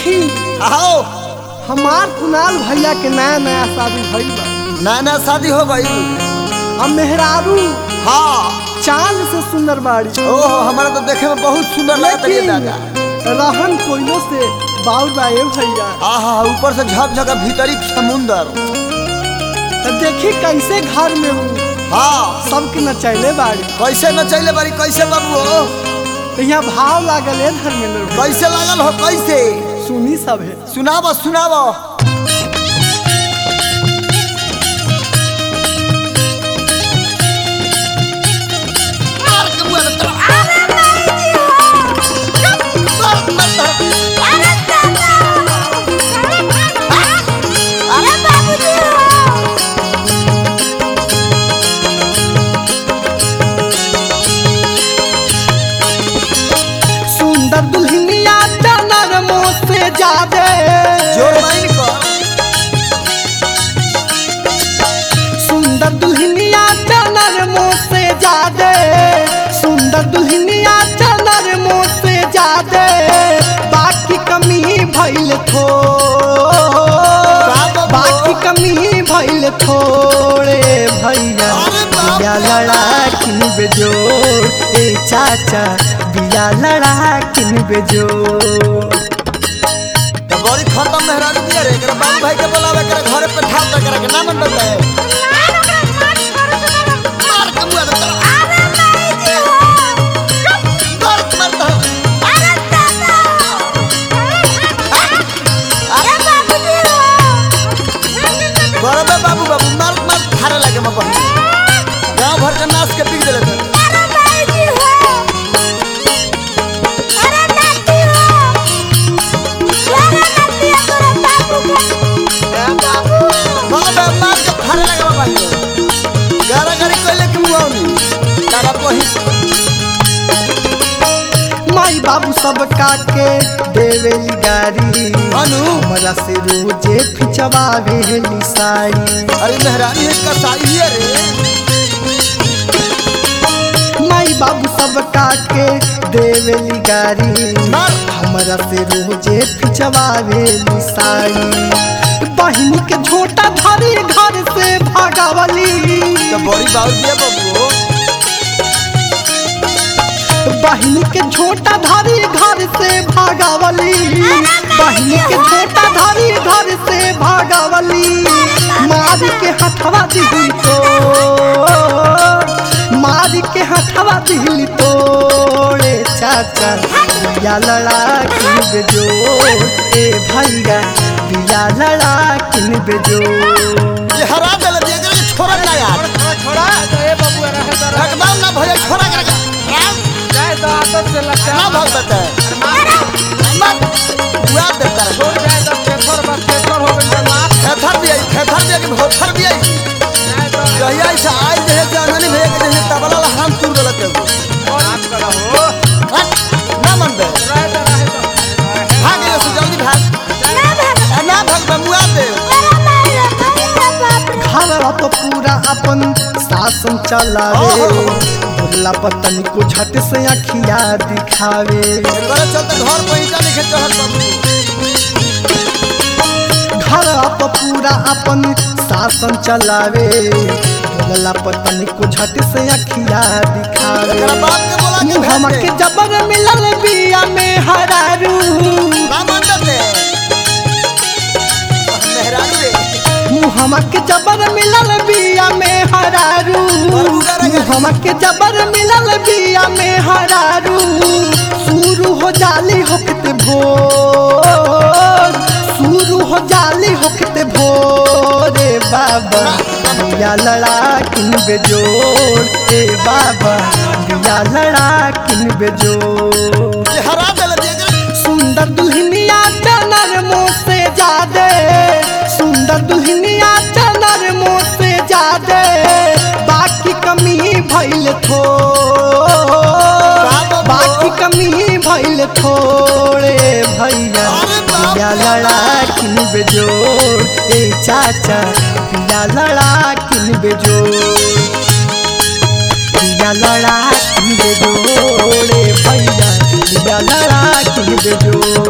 देखी आओ हमार कुणाल भैया के नया नया शादी भइल बा नया नया शादी हो गई अब मेहरारू हाँ चांद से सुंदर बाड़ी ओहो हमारा तो देखे में बहुत सुंदर लगता है लेकिन दादा रहन कोइलो से बाउर बा ए भैया आहा ऊपर से झकझक भीतरी समुंदर तो देखी कैसे घर में हूँ हाँ सबके नचैले बाड़ी कैसे न चले बारी कैसे बाबू हो तो यहाँ भाव लागल है धर्मेंद्र भाई। कैसे लागल हो कैसे सुनी सब है सुनाबो सुनाबो मार के मुँह में तरफ। मार, मार, मार। सुंदर दुल्हनिया डनर मुँह से जादे जोर माइन को सुंदर दुल्हनिया डनर मुँह से जादे सुंदर दुल्हनिया डनर मुँह से जादे बाकी कमी भइल थो बाबा। बाकी कमी भइल थोड़े भैया अरे बाप बिया लड़ा किन बेजोड़ ए चाचा बिया लड़ा किन बेजोड़ तो बड़ी खत्म मेहरारू दिया रे एकरा बाबू भाई के बोलावे एकरा घरे पे ठाल तक करे के ना मन बता है मार के मुँह में तरफ। मार, मार, तरफ। बड़े बाबू बाबू मार मार थारे लगे मैं बहन गांव भर के नाच के बिक देले थे बाबा मार के थारे लगे मैं बहन गारा गारी कोइले के मुंह में तारा पही माई बाबू सब काके देवेली गारी अनु हमरा से रोजे फिचवावेली साड़ी अरे मेहरानी है कसाई है रे माई बाबू सब काके देवेली गारी मार हमरा से रोजे फिचवावेली साड़ी बहिनी के झोटा धरी घर से भागावली तो बड़ी बाबू दिया बाबू बहिनी के झोटा धरी घर से भागावली बहिनी के झोटा धरी घर से भागावली मार के हथवा दिली तो मार के हथवा दिली तोड़े चाचा बिया लड़ा किन बेजो ए भैया बिया लड़ा किन बेजो ये हरा देले दिया करे छोरा ना यार छोड़ा ए बबुआ रहे तो रहे एकदम ना भैया छोरा करे राम जाए तो आदत से लगता ना भाग देता है मत बुआ देता है छोड़ जाए तो पेपर बस पेपर हो गई माफ थेथर भी आई थेथर भी आई भोथर भी आई जाए तो जहिया ऐसा आज देहे जाननी भैया के देहे तबला ला हम तुर देलक के माफ करा हो हट ना मन बे रहे तो रहे तो भाग ये से जल्दी भाग ए, ना भाग बे मुआ दे घरवा तो पूरा अपन शासन चलावे ओहो। भोला पतन को झट से अखिया दिखावे करे चलते घर पे ईटा लिखे चढ़त बाबू घरवा तो पूरा अपन शासन चलावे भोला पतन को झट से अखिया दिखावे एकरा बाप के बोला के मुहम्मा भेज के दे जबर मिलल बिया में हरारू ना मन दे मेहरारू रे मुहम्मा के जबर मिलल बिया में हरारू मुहम्मा के जबर मिलल बिया में हरारू शुरू हो जाली होकते भोर शुरू हो जाली होकते भोरे बाबा बिया लड़ा किन बेजोड़ ए बाबा बिया लड़ा किन बेजोड़ ये हरा देले दिया करे सुंदर दुल्हनिया चनर मुँह से जादे सुंदर दुल्हनिया चनर मुँह से जादे बाकी कमी भइल थो बाकी कमी भइल थोड़े भैया अरे बाप बिया लड़ा किन बेजोड़ ए चाचा बिया लड़ा किन बेजोड़ बिया लड़ा किन बेजोड़े भैया बिया लड़ा किन बेजोड़